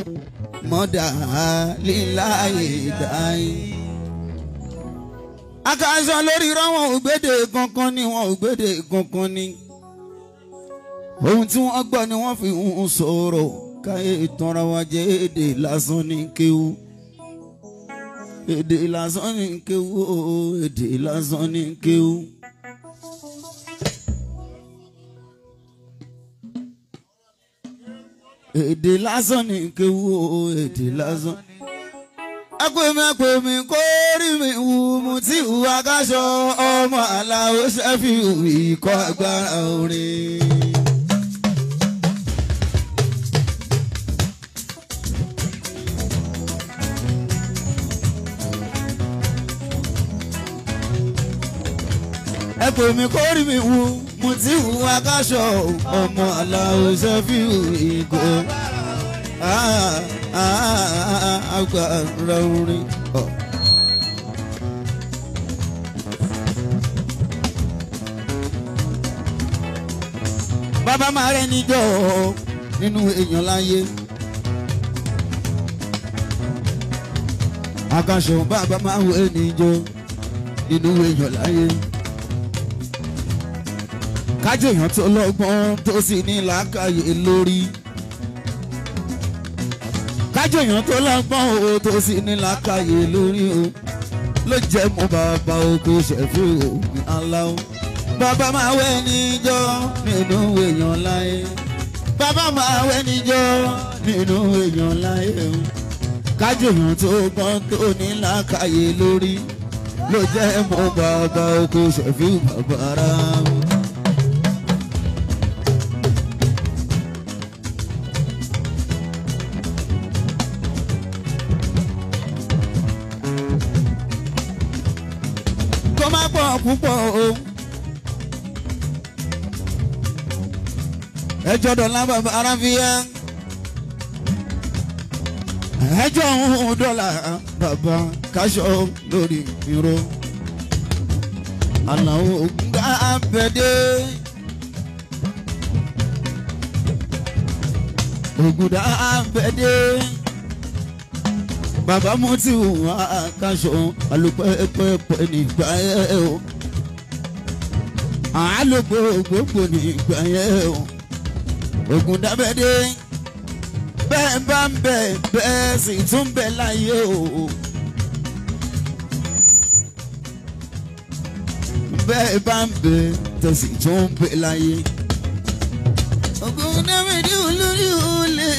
mọ́dà líláyé dáì. akaṣọ lórí rọ́wọ́n ògbédè kankan ni wọ́n ògbédè kankan ni. ohun tí wọ́n gbọ́ ni wọ́n fi ń sọ̀rọ̀ káyé ìtanra wa jẹ́ èdè lásán ní kéwú. èdè lásán ní kéwú èdè lásán ní kéwú. èdè lásán ní kéwú èdè lásán. Akwemi akwemi kórì mi wù mú tí wù akáṣọ ọmọ aláwo ṣẹ́fì ìkọ́ agbára orin. Akwemi kórì mi wù mú tí wù akáṣọ ọmọ aláwo ṣẹ́fì ìkọ́ agbára orin. bàbá máa rẹ níjọ nínú èèyàn láyé. àkànṣe bàbá máa wẹ níjọ nínú èèyàn láyé. kájọ èèyàn tó lọ́gbọ́n tó sì ní làákàyè lórí kájọyàn tó lọ́gbọ́n o tó sì ní làákàyè lórí o ló jẹ́ mú bàbá oko ṣẹ̀fí omi aláwọ̀. bàbá máa wẹ́ níjọ́ nínú èèyàn láyé. bàbá máa wẹ́ níjọ́ nínú èèyàn láyé o. kájọyàn tó gbọ́n tó ní làákàyè lórí ló jẹ́ mú bàbá oko ṣẹ̀fí bàbá ara wọn. má pọ̀ púpọ̀ o. ẹjọ́ dọ̀là bàbá aráfíà. ẹjọ́ òun dọ̀là bàbá káṣọ lórí ìró. àlàó gbà bẹ̀dẹ̀. ògùdà bẹ̀dẹ̀ bàbá mo ti wà káṣọ alùpẹ́pẹ́pẹ́ nígbà yẹn o àlùpẹ́pẹ́pẹ́ nígbà yẹn o ògùn dábẹ́dẹ́ bẹ́ẹ̀ bá ń bẹ̀ bẹ́ẹ̀ sì tún bẹ̀ láyé o bẹ́ẹ̀ bá ń bẹ̀ tó sì tún bẹ̀ láyé. ògùn dábẹ́dẹ́ olórí olè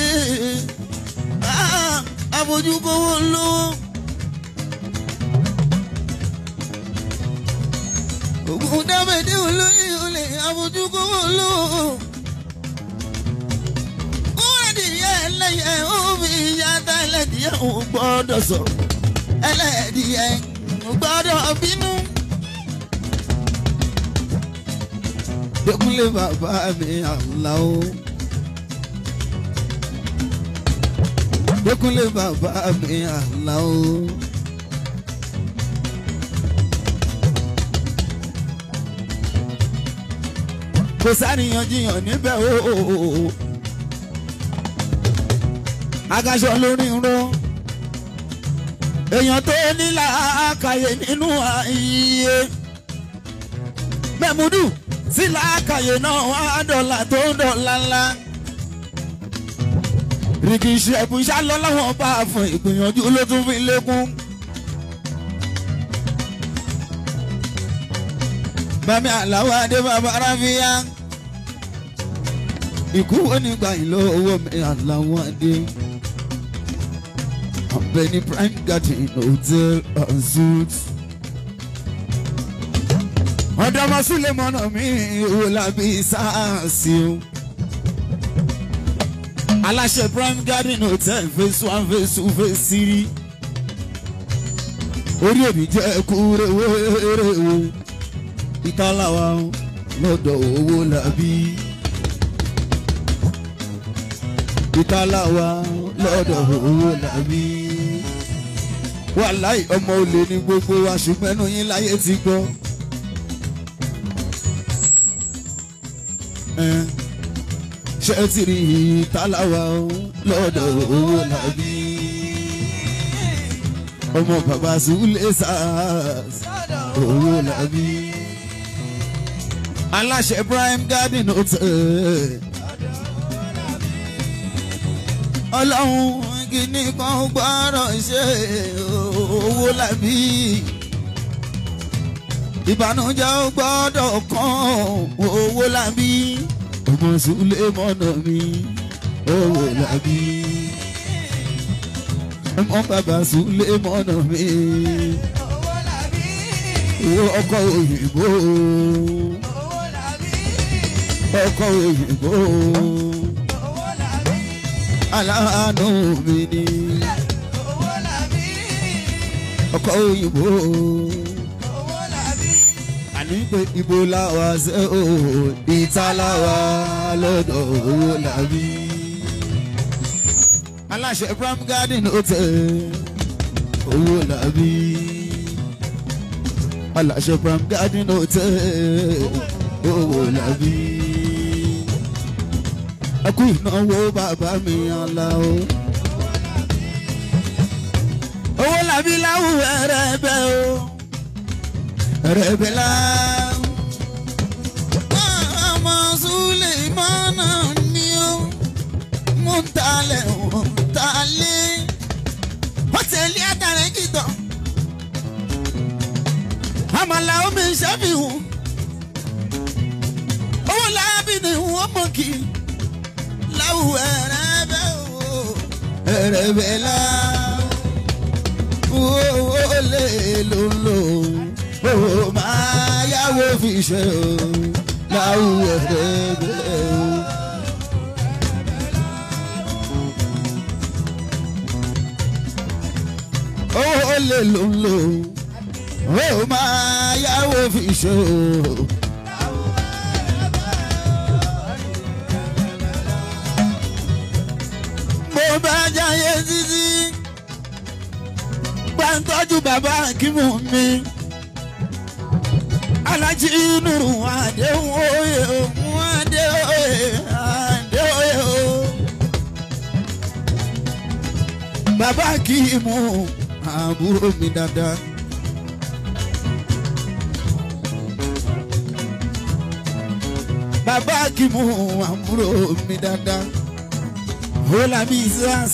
àfojúkówó lówó. ògùn dábẹ́dẹ́ olóyè olè àfojúkówó lówó. kúrẹ́dìyẹ ẹlẹ́yẹ omi ìyáta ẹlẹ́dìyẹ ò gbọ́dọ̀ sọ̀rọ̀ ẹlẹ́dìyẹ ò gbọ́dọ̀ bínú. Dẹ́kunlé bàbá mi àlá o. Dẹ́kunlé bàbá mi àlá o. Kò sáníyànjiyàn níbẹ̀ o. Agaṣọ lórí ró. Èèyàn tó ní làákàyè nínú ààyè. Mẹ́múdù sí làákàyè náà wá dọ̀là tó ń dọ̀là ńlá rìkì ìṣẹ̀kùn ìṣàlọ́ láwọn bá a fún ìgbìyànjú ló tún fi lékún. bàmí àláwọ̀ adé bàbá ráfíà ikú wo nígbà yìí lọ́wọ́ mi àláwọ̀ adé. ọ̀bẹ ní prime garden hotel and suites. ọ̀dọ́mọ sílẹ̀ mọ́nà mi ò lábí sáàsì o aláṣẹ prime garden hotel phase one phase two phase three orí òbí jẹ́ kúrẹ́ wẹ́rẹ́ ìtàláwa lọ́dọ̀ owó làbí ìtàláwa lọ́dọ̀ owó làbí wàláì ọmọ olè ní gbogbo wa ṣùgbọ́n ẹnu yín láyé ti gbọ́. ṣe ti rí tálàwà lọ́dọ̀ owó làbí ọmọ bàbá Sule SARS owó làbí aláṣẹ Prime Garden Hotel ọlọ́run kìíní kan gbọ́rọ̀ ṣe owó làbí ìbànújẹ́ ó gbọ́dọ̀ kan owó làbí ọmọ Sule mọ́nà mi owó làbí ọmọ bàbá Sule mọ́nà mi ọkọ òyìnbó ọkọ òyìnbó aláàánú mi ni ọkọ òyìnbó àní pé ibo làwa ṣe o ìta làwa lọ́dọ̀ owó làbí. aláṣẹ Prime Garden Hotel owó làbí. aláṣẹ Prime Garden Hotel owó làbí. ẹ kú ìnáwó bàbá mi ọ̀la o. owó làbí láwùjọ rẹ bẹ́ẹ̀ o rẹ̀bẹ̀lá. ọmọ Sulemana ni ó mú talẹ̀ wọ́n talẹ̀. họ́tẹ̀lì àtàrẹ kìtọ̀. àmàlà omi ṣàfihàn. owó láàbì ni wọ́n mọ̀ kí. láwùjọ rẹ̀bẹ̀ o. rẹ̀bẹ̀lá. owó lè lò lò ó máa yáwó fi ṣe o láwùjọ ẹgbẹ́ o. ó lè lò ń lò ó máa yáwó fi ṣe o. mo bá jáyé títí bá ń tọ́jú bàbá kímù mi alájí nùrù àdéhùn òye òun àdéhùn òye àdéhùn òye o. bàbá kì í mú àbúrò mi dáadáa. bàbá kì í mú àbúrò mi dáadáa. Hola Mizas.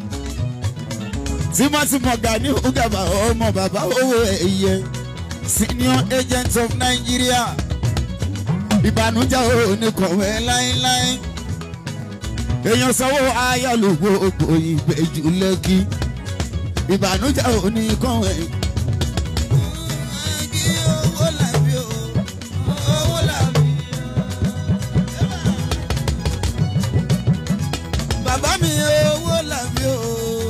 Tímọ́tímọ́ Gani Ugaba ọmọ bàbá owó ẹ̀yẹ senior agent of Nigeria ìbànújẹ́ ò ní kọ̀wé láéláé èèyàn sanwó ayálòwò ògbò ìbejì lẹ́kì ìbànújẹ́ ò ní kọ̀wé. bàbá mi owó làbí o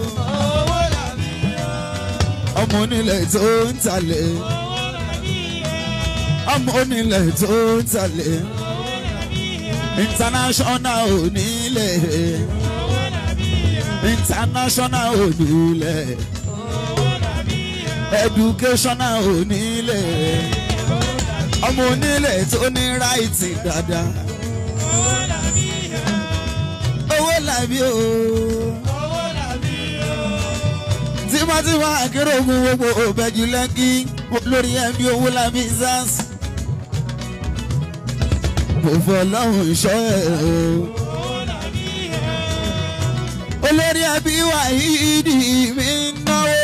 ọmọ onílẹ̀ tó ń talẹ̀ ọmọ onílẹ̀ tó ń talẹ̀ international onílẹ̀ international onílẹ̀ educational onílẹ̀ ọmọ onílẹ̀ tó ní ráìtì dáadáa owó làbí o tímọ́tímọ́ àkérò mú gbogbo òbẹ̀jú lẹ́kí lórí ẹ̀mí owó làbí sars mo fọ lọ́hùn ìṣọ́ ẹ̀ o. olórí ẹbí wa ìdí mi ń náwó.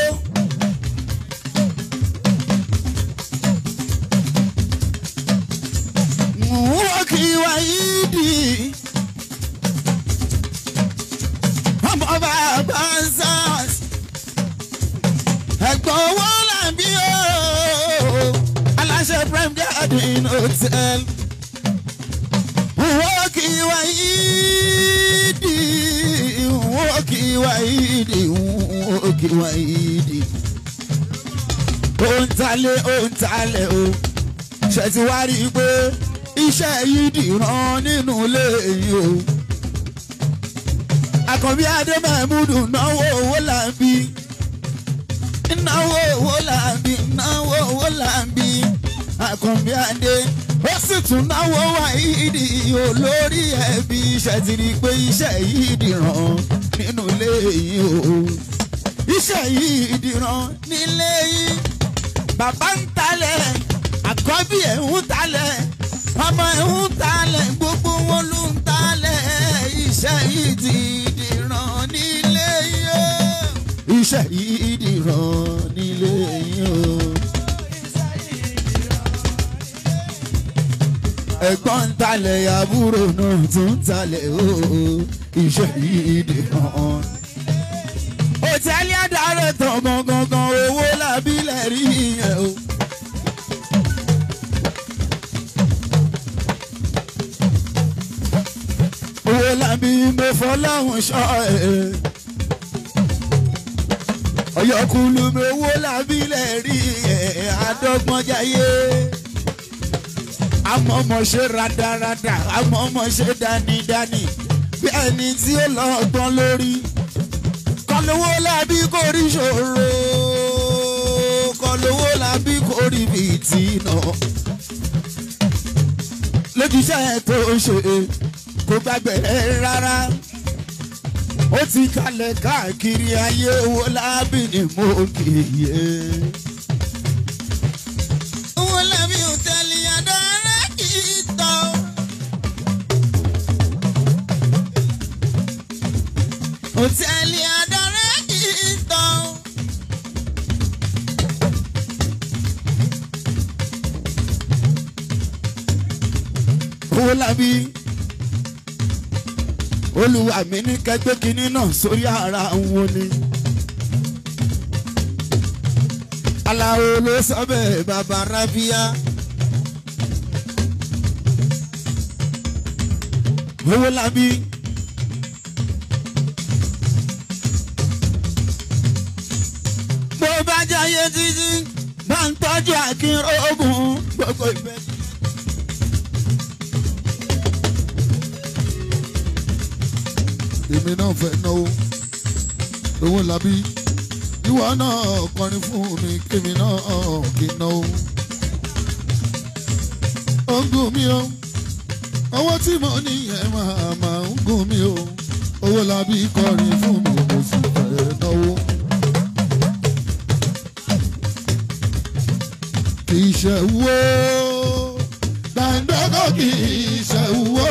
wọ́n kì í wá ìdí. ọmọ bàbá sars. ẹ̀gbọ́n owó làbí o. aláṣẹ Prime Garden Hotel wọ́ọ̀kì wáyídì wọ́ọ̀kì wáyídì wọ́ọ̀kì wáyídì. ó ń talẹ̀ ó ń talẹ̀ o ṣe ti wá rí i pé iṣẹ́ yìí dìran nínú ilé yìí o. àkànbí adé mẹ́múdù náwó owó làbí náwó owó làbí náwó owó làbí àkànbí adé ó sì tún náwó wá ìdí olórí ẹbí iṣẹ́ ti rí i pé iṣẹ́ yìí dìran nínú ilé yìí o iṣẹ́ yìí dìran nílé yìí bàbá ń talẹ̀ àkọ́bí ẹ̀ ń talẹ̀ ọmọ ẹ̀ ń talẹ̀ gbogbo wọn ló ń talẹ̀ iṣẹ́ yìí ti dìran nílé yìí o iṣẹ́ yìí dìran nílé yìí o. ẹ̀gbọ́n ń talẹ̀ àbúrò náà tún ń talẹ̀ o iṣẹ́ yìí dìran. òtẹ́lì àdàrẹ̀ tán gangan owó làbílẹ̀ rí yẹn o. owó làbí mo fọláhùn ṣọ́ ẹ̀. ọ̀yọ́kùlù mi owó làbílẹ̀ rí ẹ̀ àdọ́gbọ́njáyé amọ̀mọ̀ ṣe radarada amọ̀mọ̀ ṣe dánidáni bí ẹni tí ó lọ gbọ́n lórí kọlówó làbí kò rí ṣòro kọlówó làbí kò rí bìtì náà lójúṣe tó ṣe kò gbàgbé rárá ó ti kalẹ̀ káàkiri ayé owó lábì ní mo kì í yé. owó lábì ò tẹ̀lé àdára kì í tọ́. ò tẹ̀lé àdára kì í tọ́. owó lábì olùwà mi ní kẹgbẹ́ kínní náà sórí ara wọn ni. aláwo ló sọ bẹ́ẹ̀ bàbá rábíà. owó labí. bó bá jayé títí bá ń tọ́jú àkínrógùn gbogbo ìfẹ́. èmi náà fẹ́ náwó owó labí ìwọ náà kọrin fún mi kémi náà kí n náwó. ó ń gùn mí o owó tí mo ní yẹn máa máa ń gùn mí o owó labí kọrin fún mi mo sì fẹ́ náwó. kì í ṣe wó dàńdọ́gọ́ kì í ṣe wó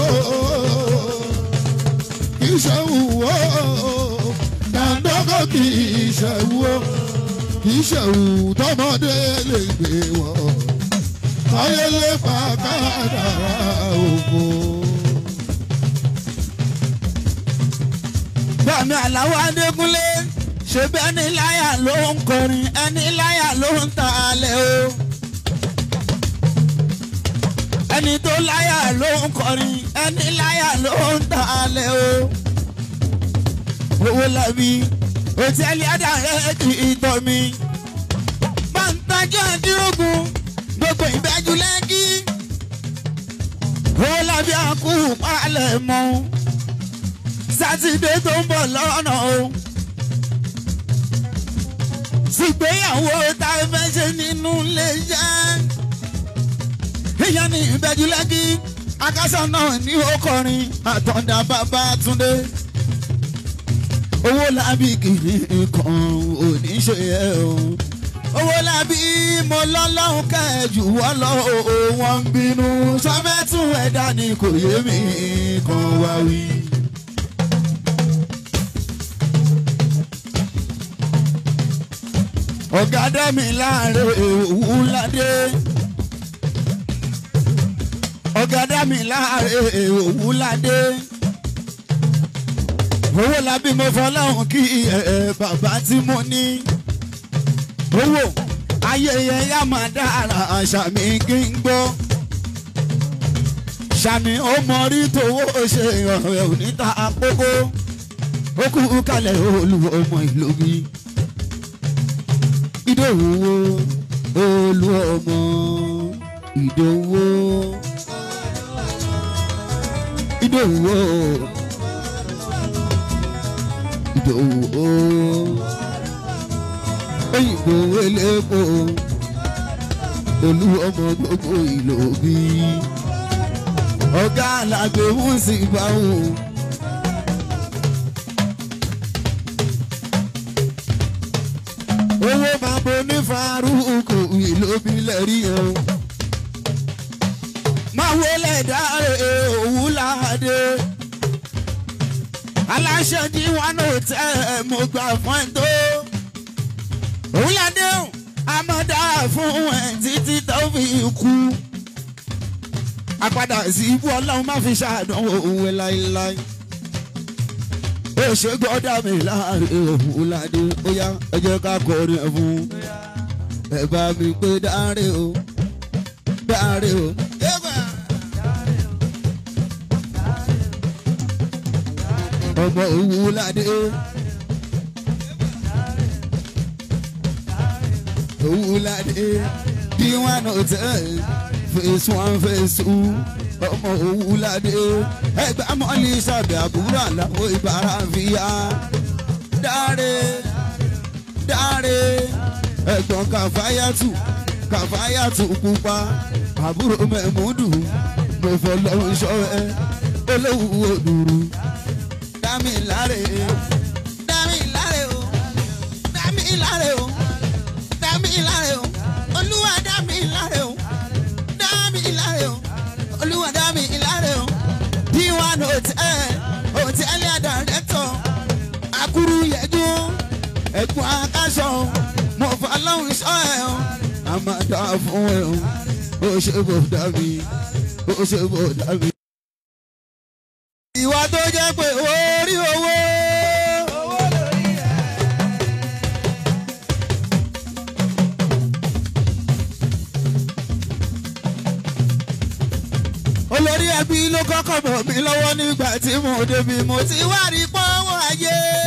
kì í ṣe wó dàńdọ́gọ́ kì í ṣe wó kì í ṣe wù tọmọdé lè gbé wọ ayé lè pa kádàrá ògo. Bàmí Àlàó Adékúnlé ṣe bí ẹni láyà ló ń kọrin ẹni láyà ló ń ta alẹ̀ o. Ẹni tó láyà ló ń kọrin ẹni láyà ló ń ta alẹ̀ o. Owó làbí òtẹ́ẹ̀lì àdàrẹ́ kì í tọ́ mi. Bàǹtàjọ́ àdírògùn gbogbo ìbẹ́jú lẹ́kí. Owó làbí àkú palẹ̀ mọ́ sátidé tó ń bọ̀ lọ́nà o. Ṣùgbéyàwó tá a fẹ́ ṣe nínú ilé iṣẹ́. Ìyẹn ní ìbẹ́jú lẹ́kí. Akásá náà ní ó kọrin àtọ̀dá bàbá Túndé. Owó lábí kìíní kan ò ní ṣe ẹ o. Owó lábí mo lọ́lọ́hún kẹ́ẹ̀jù wọ́n lọ wọ́n ń bínú. Sọ́fẹ́tún ẹ̀dá ni kò yé mi kan wá wí. ọ̀gá dẹ́mi láàrin òwú ládé. ọ̀gá dẹ́mi láàrin òwú ládé. owó labí mo fọláhùn kí ẹ bàbá tí mo ní. owó ayẹyẹ yá máa dára àṣàmì kí n gbọ́. ṣàmì ó mọ rí tówó ṣe ọ̀rẹ́ òní ta àkókò. ó kú kalẹ̀ olùwọ̀ ọmọ ìlú mi ìdòwò olú ọmọ ìdòwò ìdòwò ìdòwò òyìnbó elépo olú ọmọ gbogbo ìlò bí ọ̀gá àlàgbé mú sí báwọn. owó máa bo ní farúkù ìlóbi lẹ́rí o. máa wọlé dáre òwú láàdé. aláṣẹ ní wọn ò tẹ ẹ mo gbà fún ẹ tó. òwú ládé o àmọ́dá fún ẹ títí tó fi kú. àpadà sí ibú ọlọ́run má fi ṣàdánwò òwe láéláé ó ṣe gbọ́dọ̀ mi láàrin òun ládé ó yá ẹ jẹ́ ká kọrin ẹ̀ fún ẹ bá mi pé dáre o dáre o. ọmọ òun ládé òun ládé bí wọn ò tẹ fèsì wọn fèsì ọmọ òun ládé ẹgbẹ́ mọ́lì sábẹ́ àbúrò àlàó ìbára fìyà dáre dáre ẹ̀gbọ́n kàfáyàtù kàfáyàtù pupa àbúrò mẹ́múdù mo fọlọ́run ṣọ́ ẹ olówó òdùrú dámì láre dámì láre o dámì láre o dámì láre o olúwa dámì láre o dámì láre o olúwa dámì láre o d1 hotel hòtẹ́ẹ̀lì àdàrẹ́tọ̀ akuru yẹjú ẹ̀gbọ́n akáṣọ mo fọlọ́run ṣọ́ ẹ o àmàdá fún ẹ o ó ṣe bò dábì ó ṣe bò dábì. ìwà tó jẹ́ pé orí owó. olórí ẹbí ló kọ́kọ́ bọ̀ mí lọ́wọ́ nígbà tí mo débi mo ti wá rí pọ́wọ́ ayé.